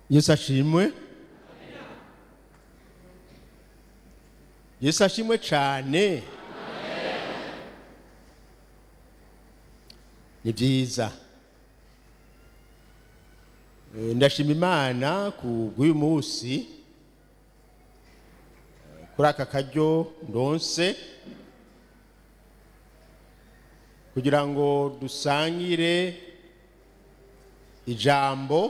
yesu ashimwe yesu ashimwe cyane ni byiza Eh, ndashima imana ku bw'uyu munsi eh, kuri aka karyo ndonse kugira ngo dusangire ijambo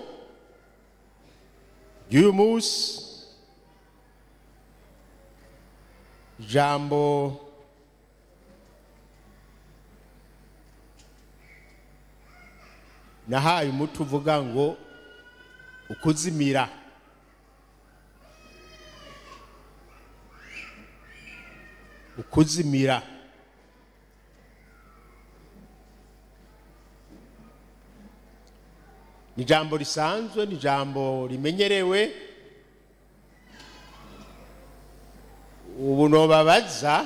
ry'uyu munsi ijambo nahaye umuti uvuga ngo ukuzimira ukuzimira ni ijambo risanzwe ni ijambo rimenyerewe ubu nobabaza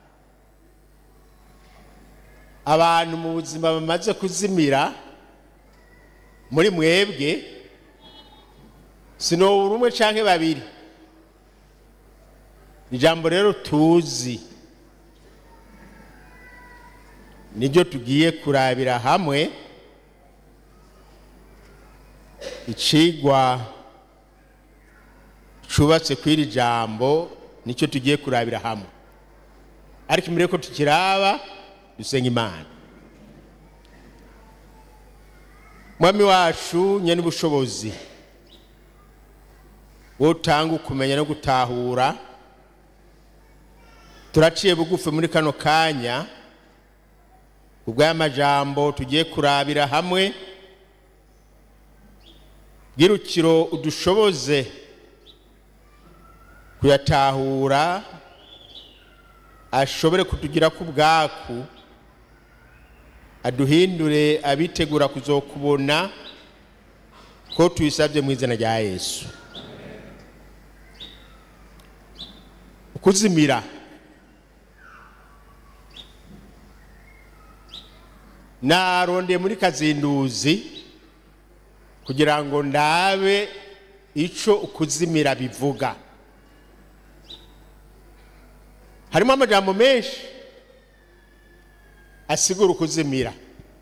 abantu mu buzima bamaze kuzimira muri mwebwe sinobura umwe canke babiri ijambo rero tuzi niryo tugiye kurabira hamwe icigwa cubatse kw'iri jambo nicyo tugiye kurabira hamwe ariko imbere yuko tukiraba dusenga imana mwami wacu nyene ubushobozi wowe utanga ukumenya no gutahura turaciye bugufi muri kano kanya ubw'aya majambo tugiye kurabira hamwe bwirukiro udushoboze kuyatahura ashobore kutugira ku bwaku aduhindure abitegura kuzokubona ko tuyisabye mu izina rya yesu ukuzimira narondeye muri kazinduzi kugira ngo ndabe ico ukuzimira bivuga harimo amajambo menshi asigura ukuzimira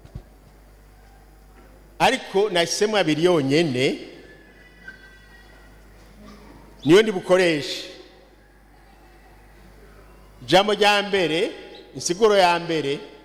ariko nahisemo abiri yonyene niyo ndi bukoreshe ijambo rya mbere insiguro ya mbere